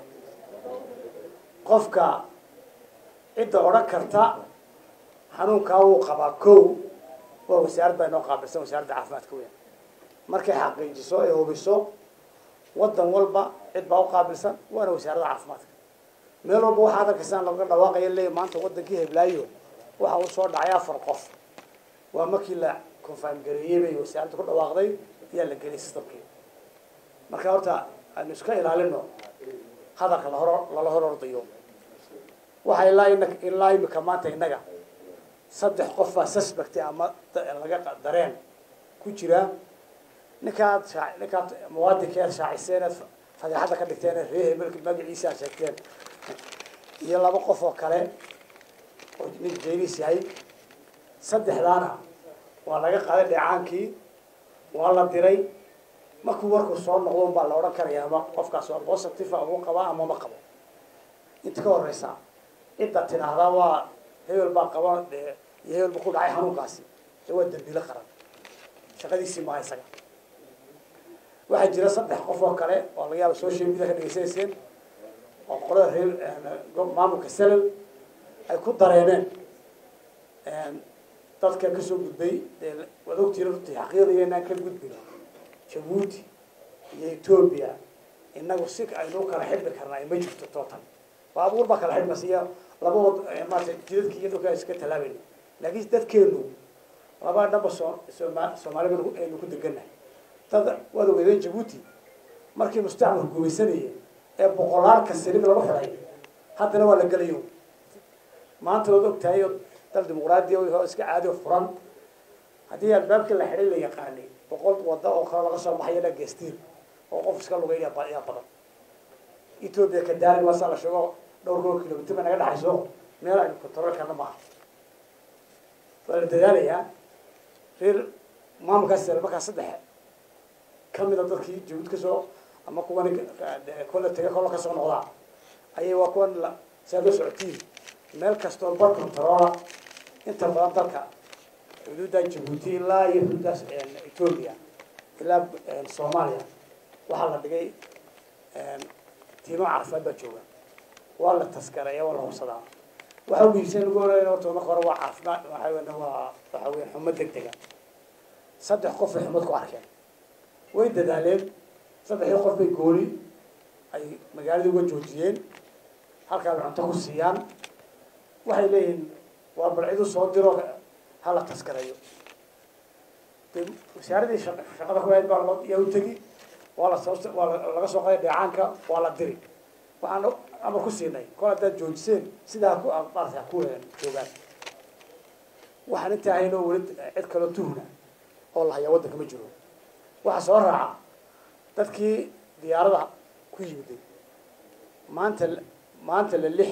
qofka cidda odhan karta xanuunkaa wuu qabaa kow waa wasaarad baa inoo qaabilsan wasaaradda caafimaadka weyn markay xaqiijiso ee hubiso waddan walba cid baa u qaabilsan waana wasaaradda caafimaadka meel walba waxaad arkaysaan laga dhawaaqaya leeya maanta waddankii heblaayo waxa uu soo dhacay afar qof waa markii la confirm gareeyey bay wasaaradda ku dhawaaqday ayaa la geliyay systemkii marka horta aynu iska ilaalino hadalka lahor lala hor ordayo waxa ilaa ina ilaa imika maanta innaga saddex qof baa suspect ama laga dareen ku jira ninkaad shaa ninkaad muwaadinkeed shaaciseen eed fadeexadda ka dhigteen ee reer hebelka magaciisa aad sheegteen iyo laba qof oo kale oo nin jaynis yahay saddexdaana waa laga qaaday dheecaankii waa la diray markuu warku soo noqdo un baa la odhan karaya ama qofkaas waa positive uu qabaa ama ma qabo inta ka horeysa cidda tidhaahdaa waa hebel baa qaba dee iyo hebel ba ku dhacay xanuunkaasi dee waa dambiilo qaran shaqadiisii maha isaga waxaa jira saddex qof oo kale oo laga yaaba social media ka dhegeysanayseen oo qolada reer maamulka selal ay ku dareeneen dadka kasoo gudbay dee waad ogtiina runtii xaqiiqdiga inaan ka gudbin jabuuti iyo etoobiya inagu si aynu kala xidhmi karnaa ma jirto total baabuur baa kala xidhmaysa iyo laba wad maarata jidadki iyo dhulka iska tallaabayna laakiin dadkeenu laba dhanba soo sooma soomaali banu aynu ku degannahay dad waad ogeydeen jabuuti markii mustacmalku gumaysanayay ee boqolaalka saliid lagu xidhay haddana waa la gelayo maanta waad ogtahay oo dal dimuqraadiya oo iska caadi oo furan haddii albaabkii la xidhay la yaqaanay boqol wada oo kale laga soo baxay ilaa geestiir oo qof iska lugeynaya ba- yaa badan etoobiya kadaali waa saa la sheego dhowr koo kilomitr bay naga dhexayso meel aynu control karna maaha waa la dadaalayaa reer maamulkaas markaa saddex ka mida dadkii jabuud kasoo ama kuwan kolle tega kolle kasoo noqdaa ayay waa kuwan la saa loo socotiin meel kastoo bar controla inta badan dalka xuduudda jabuuti ilaa iyo xuduuddaas etoobiya ilaa soomaaliya waxaa la dhigay tiimo caafimaad baa jooga waa la taskareeya waa la hubsadaa waxa muhiimsan lagu horeyna horta marka hore waa caafimaad waxa weyn waa waxa weya xumo deg dega saddex qof bay xumad ku arkeen way dadaaleen saddexdii qof bay gooli ay magaaladii uga joojiyeen halkaa bay cunto ku siiyaan waxay leeyihiin waa balcidu soo diro ha la taskareeyo de wasaaradii shaq- shaqada ku hayd baa loo yaa u tegi waa la soo waa la- laga soo qaday dheecaanka waa la diri waxaan amar ku siinay kol haddaad joojiseen sidaa ku maarata ku joogaan waxaan intaa haynoo weli cid kaloo tuhna oo la hayaa waddanka ma jiro waxaa soo raaca dadkii diyaarada ku yimiday maanta maanta la lix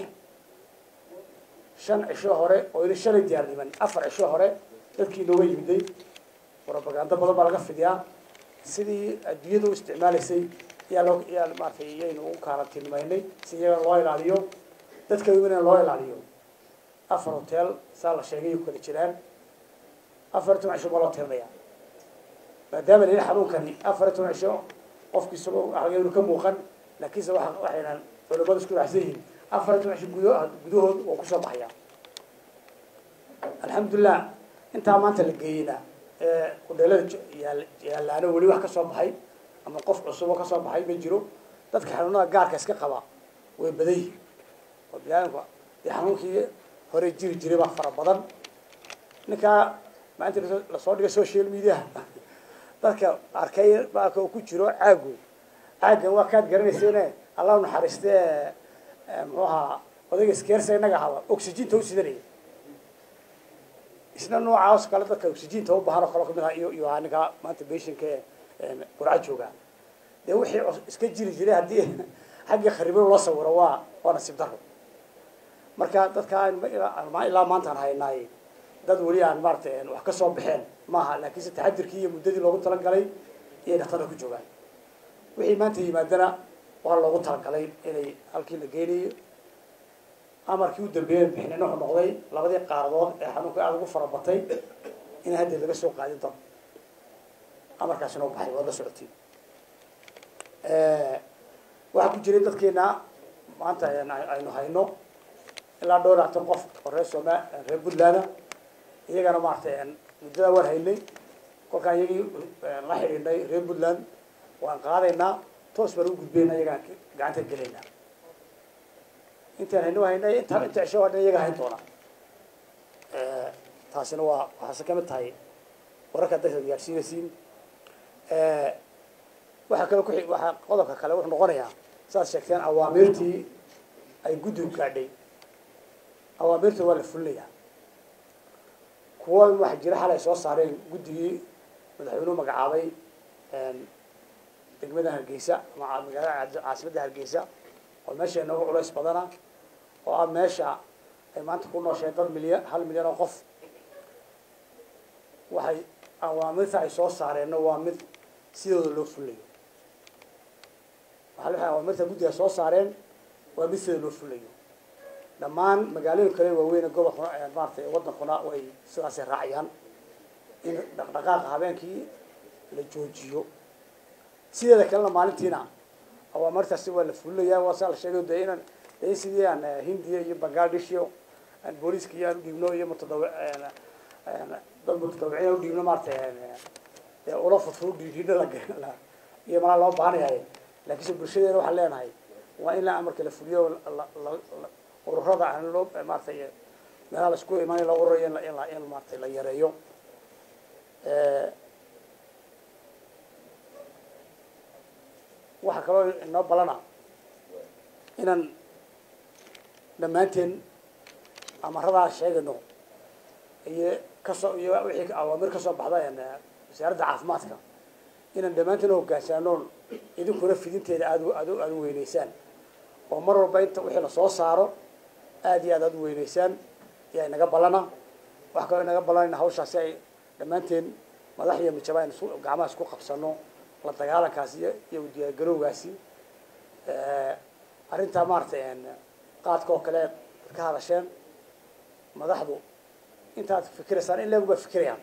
shan cisho hore oo ili shalay diyaar dhiman afar cisho hore dadkii inooga yimiday propaganda badan baa laga fidiyaa sidii adduunyada u isticmaalaysay yaa loo yaa maaragtay iyaynu u kaarantiinimaynay si iyaga loo ilaaliyo dadka yimina loo ilaaliyo afar hotel saa la sheegay ku kala jiraan afar iyo toban cisho ma loo tirinaya maadaama la yidhi xanuunkani afar iyo toban cisho qofki isagoo waxaynu ka muuqan laakiinse waxa waxaynan culimadu isku raacsan yihiin afar iyo toban cisho gudo gudahood oo kusoo baxaya alxamdulilah intaa maanta la geeyeyna ee kudheelada j- yaal- yaalaano weli wax ka soo baxay ama qof cusub oo ka soo baxay ma jiro dadka xanuunada gaarka iska qaba way badan yihiin oo biniaadamku dee xanuunkii hore jiri jiray baa fara badan ninkaa maanta lasoo- lasoo dhigay social media dadka arkay baalka uu ku jiro caagu caaggan waa kaad garanayseene allah u naxariiste ee, muxuu ahaa odayga skeersa innaga haba oxyginta u sidanaya isna noocaas kale dadka oxyginta u baahan oo kale kamid ah iyo iyo ahaa ninka maanta beshinka qurca jooga dee wixii cus- iska jiri jiray haddii xagga kharibo loo sawiro waa waa nasiib daro marka dadka aan ma- ilaa aan- ilaa maantaan haynaay dad weli aan maaragtay wax ka soo baxeen maaha laakiinse taxadirkii iyo muddadii loogu talagalay iyay dhaktarka ku joogaan wixii maanta yimaadana waa loogu talagalay inay halkii la geynayo amarkii u dambeeyay bixinina wuxuu noqday labadii qaaradood ee xanuunka aada ugu fara batay in hadda laga soo qaadin doono amarkaasina u baxay waad la socotiin waxaa ku jiray dadkeena maanta aynu- aynu hayno ilaa dhowr iyo labaatan qof oo reer sooma reer puntland iyagana maaragtay muddadaa waan haynay kolkaan iyagii la xidhiidhnay reer puntland waan qaadaynaa toos baan u gudbayna iyagaan gacanta gelaynaa intaan hayno haynay intaan inta cisho waa dhan iyaga hayn doona taasina waa waxaase ka mid tahay wararka dadka gaadhsiinaysiin waxaa kale ku xig- waxaa qodobka kale wuxuu noqonayaa saad sheegteen awaamiirtii ay guddigu gaadhay awaamirta waa la fulinayaa kuwa waxaa jira xalay soo saareen guddigii madaxweynuhu magacaabay degmada hargeysa ama magaalada caasimadda hargeysa oo meesha inooga culays badana oo ah meesha ay maanta ku noosheen dad milyan hal milyan oo qof waxay awaamirta ay soo saareenna waa mid sidooda loo fulayo waxaa waxay awaamirta guddiga soo saareen waa mid sidooda loo fulayo dhammaan magaalooyin kale waaweyn gobolkuna maaratay waddankuna way sidaasay raacayaan in dhaqdhaqaaqa habeenkii la joojiyo sideeda kalena maalintiina awaamartaasi waa la fulinayaa waa saa la sheegay de inaan de in sidii aan eh, hindiya iyo bangladesh iyo aan booliiska iyo aan udhiibno iyo mutadawi dad mutadawiciin aan udhiibno maaratay dee ula fudfud dhiidhiina la la iyo malaa loo baahanyahay laakiinse bulshadeena waxaan leenahay waa in la amarka la fuliyo la la la ururada aan loo maaratay meelaha la isku imaanay la ururayo in la in la in maaratay la yareeyo waxaa kaloo inoo balana inaan dhammaanteen amaradaa sheegayno iyo kasoo iyo wixii awaamir kasoo baxda een, wasaaradda caafimaadka inaan dhammaantiin hoggaansaanoon idinkuna fidinteeda aad aad aad u weynaysaan oo mar walba inta wixii la soo saaro aad iyo aad aad u weynaysaan ayaa inaga ballana wax kaloo inaga ballanayna hawshaasi ay dhammaanteen madax iyo mijaba aynu isku gacmaha isku qabsano la dagaalankaasi iyo iyo u diyaargarowgaasi arrintaa maaragtay qaadka oo kale ka hadasheen madaxdu intaad fikiraysaan in leegu baa fikirayaan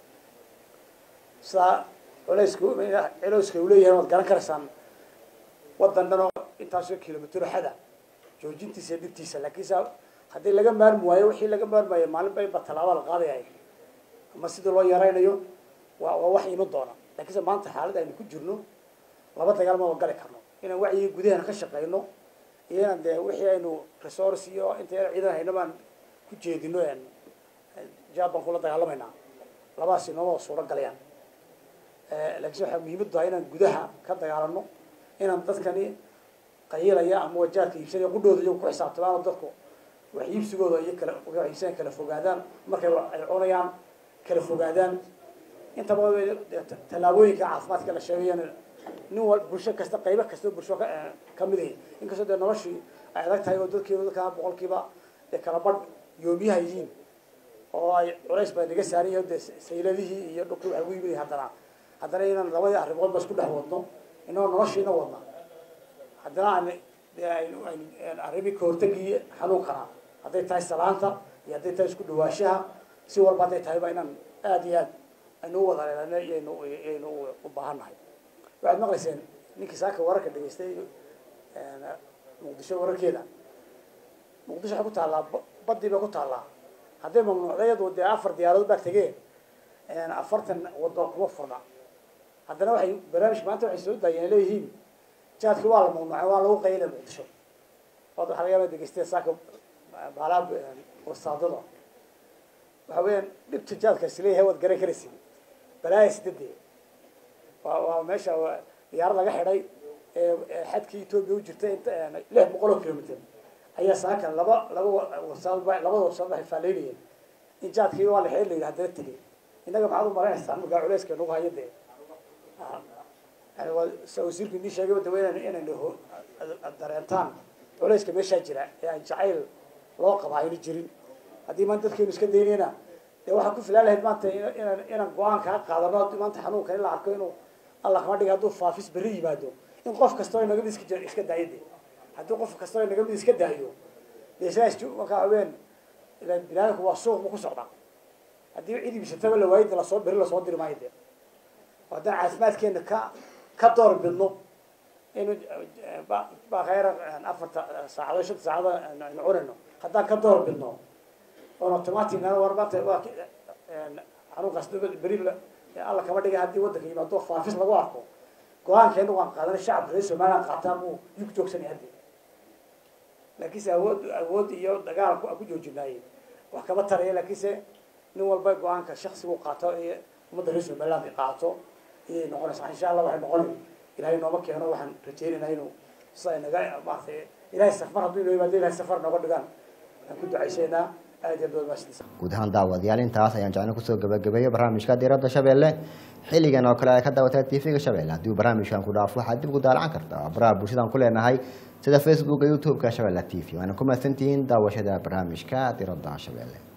sidaa culayska culeyska uu leeyahay waad garan karaysaan waddan dhan oo intaasoo kilomitro xada joojintiisa iyo dhibtiisa laakiin sa haddii laga maarmi waayo wixii laga maarmaayo maalinba inba tallaaba la qaadayay ama sidii loo yaraynayo waa waa wax iman doona laakiinse maanta xaalad aynu ku jirno laba dagaal ma gali karno inaan wacyiga gudaheena ka shaqeyno iyo inaan dee wixii aynu resource iyo inta yar ciidan hayno baan ku jeedino jaab baan kula dagaalamaynaa labadaas inooma suuro galayaan laakiinse waxaa muhiimad tahay inaan gudaha ka dagaalano inaan dadkani qayilaya ama wajaadka iibsanaya qudhooda iyagu ku xisaabtamaan oo dadku wax iibsigooda iyo kala wax iibsanaya kala fogaadaan markay ay cunayaan kala fogaadaan intaba tallaabooyinka caafimaadka la sheegayana nin wal bulsho kasta qaybo kasta bulsho ka ka mid yahay inkastoo dee noloshii ay adag tahay oo dadkiiba dadkaa boqolkiiba dee kala badh yoomiyaha yihiin oo ay culays baa naga saaran yahay dee sayladihii iyo dhulkii waxa ugu yimid haddana haddana inaan labadii arrimood ba isku dhex wadno inagoo noloshiina wadna haddana aan dee aynu aynu arrimii kahortagii xanuunkana hadday tahay salaanta iyo hadday tahay isku dhawaashaha si walba hadday tahay ba inaan aada iyo aad aynu u wada leelano iyaynu iyaynu u baahannahay waxaad maqlayseen ninkii saaka wararka dhegaystay muqdisho wararkeeda muqdisho waxay ku taallaa badii bay ku taallaa hadday mamnuucda iyadu dee afar diyaaradood baa tegee afartan wado kuma furna haddana waxay barnaamijka maanta waxay soo daayeen leeyihiin jaadki waa la mamnuucay waa lagu qaylay muqdisho ood waxaa laga yaaba degeysteen saaka baalaha wasaadada waxa weeyaan dhibta jaadkaasi leeyahay waad garan karaysin balaaya sidadee waa waa meesha diyaarad laga xidhay ee xadkii etoobiya u jirta inta lix boqol oo kilomitr ayaa saaka laba laba wasaad labada wasaad waxay faaleynayeen in jaadkii waa la xidhay la yidhi haddana tegey innaga maxaad u maraynaysaa markaa culeyska nagu hayo dee yani waa sa wasiirku inii sheegay dawa inan inaynu dareentaan culeyska meeshaa jira ee aan jacayl loo qaba aynu jirin haddii maanta dadkeenu iska daynayna dee waxaa ku filaan lahayd maanta inaan inaan go-aan kaa qaadano haddii maanta xanuunka in la arko inuu alla kama dhiga hadduu faafis berri yimaado in qof kastoo inaga mid iska iska daayo de haddii qof kastoo inaga mid iska daayo dee sidaas markaa haween ilan binaadamku waa suuq bu ku socdaa haddii cid ibsataba la waayida lasoo berri lasoo diri maayo de haddaan caafimaadkeena ka ka door bidno inu bakayra afarta saacadood shanta saacadood aynu cunayno haddaan ka door bidno oon automatic war maanta waa xanuunkaas beri alla kama dhiga haddii waddanka yimaado faafis lagu arko go-aankeena waan qaadanay shacabka reer somaliland qaataa buu yuu ku joogsanay haddi laakiinse awood awood iyo dagaal aan ku joojinaayey wax kama taraya laakiinse nin walba go-aanka shaksigu qaato iyo ummadda reer somaliland ay qaato iyay noqonaysaa insha allah waxay noqonay ilahay nooma keeno waxaan rajaynaynaa inuu sida naga maaragtay ilahay safar hadduu inoo yimaado ilahay safar nooga dhigaan aan ku ducaysaynaa aad iyo aad maashidiisa guud ahaan daawadayaal intaas ayaan jecno kusoo gabagabeeyey barnaamijka diiradda shabeelle xilligan oo kale ay ka daawataa tv-ga shabeelle haddii barnaamijkan ku dhaafo waxaad dib ku daalacan kartaa baraha bulshadaan ku leenahay sida facebooka youtube-ka shabeelle t v waana ku mahadsantihiin daawashada barnaamijka diiradda shabeelle